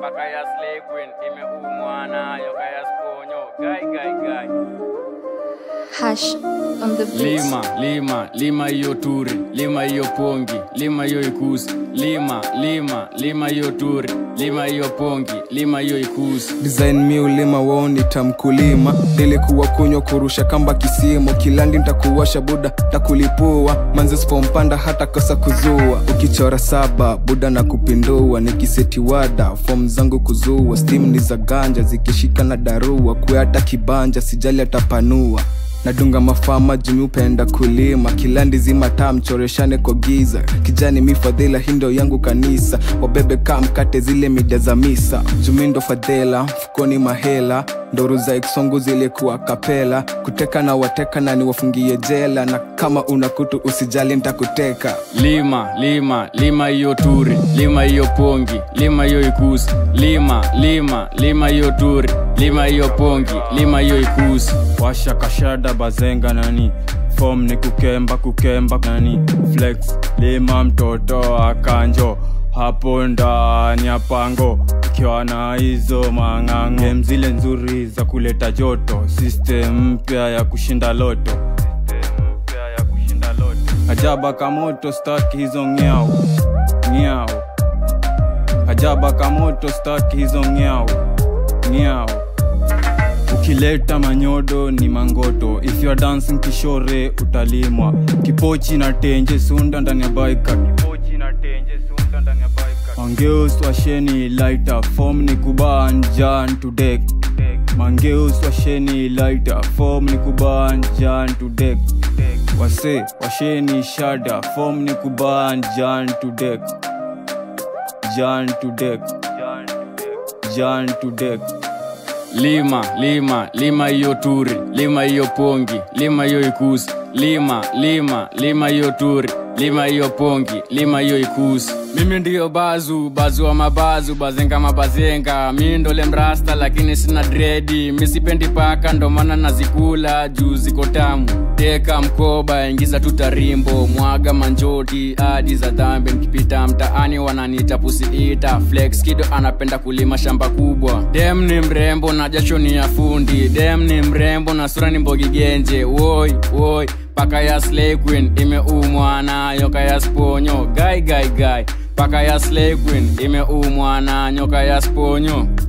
paka ya slay queen imeumwa nayo kaya sponyo gai gai gai Hash on the beat. lima lima lima hiyo turi lima hiyo pongi lima hiyo ikusi lima lima lima hiyo turi lima hiyo pongi lima hiyo ikusi design mi ulima woni tamkulima nilikuwa kunywa kurusha kamba kisimo kilandi ntakuwasha buda takulipua manzi sipompanda hata kosa kuzua ukichora saba buda na kupindua nikisetiwada fom zangu kuzua stim ni za ganja zikishika na darua kuyata kibanja sijali atapanua nadunga mafama jumi upenda kulima kilandi zima taa mchoreshane kwa giza kijani mifadhila hindo yangu kanisa wabebe kaa mkate zile mida za misa jumindo fadhela mfukoni mahela ndoru za eksongu zilikuwa kapela kuteka na wateka na niwafungie jela na kama una kutu usijali ntakuteka lima lima lima hiyo turi lima hiyo pongi lima hiyo ikusi lima lima lima hiyo turi lima hiyo pongi lima hiyo ikusi washa kashada bazenga nani fom ni kukemba kukemba nani flex lima mtoto akanjo hapo ndani ya pango ikiwa na hizo mang'ang'o Game zile nzuri za kuleta joto system mpya ya kushinda loto System mpya ya kushinda loto. ajaba kamoto staki hizo ngiao ngiao ajaba kamoto staki hizo ngiao ngiao ukileta manyodo ni mangoto if you are dancing kishore utalimwa kipochi na tenje sunda ndani ya baika kipochi na tenje sunda ndani ya baika mangeus washeni lighter form ni kuban jan to deck mangeus washeni lighter form ni kuban jan to deck wase washeni shada form ni kuban jan to deck jan to deck jan to deck lima lima lima hiyo turi lima hiyo pongi lima hiyo ikusi lima lima lima hiyo turi lima hiyo pongi lima hiyo ikusi mimi ndiyo bazu bazu wa mabazu bazenga mabazenga mi ndole mrasta lakini sina dredi misipendi paka ndo maana nazikula juu ziko tamu teka mkoba ingiza tutarimbo mwaga manjoti hadi za dhambi nikipita mtaani wananiita pusiita flex kido anapenda kulima shamba kubwa dem ni mrembo na jasho ni ya fundi dem ni mrembo na sura ni mbogigenje woi woi paka ya slay queen imeumwa na nyoka ya sponyo gai gai gai paka ya slay queen imeumwa na nyoka ya sponyo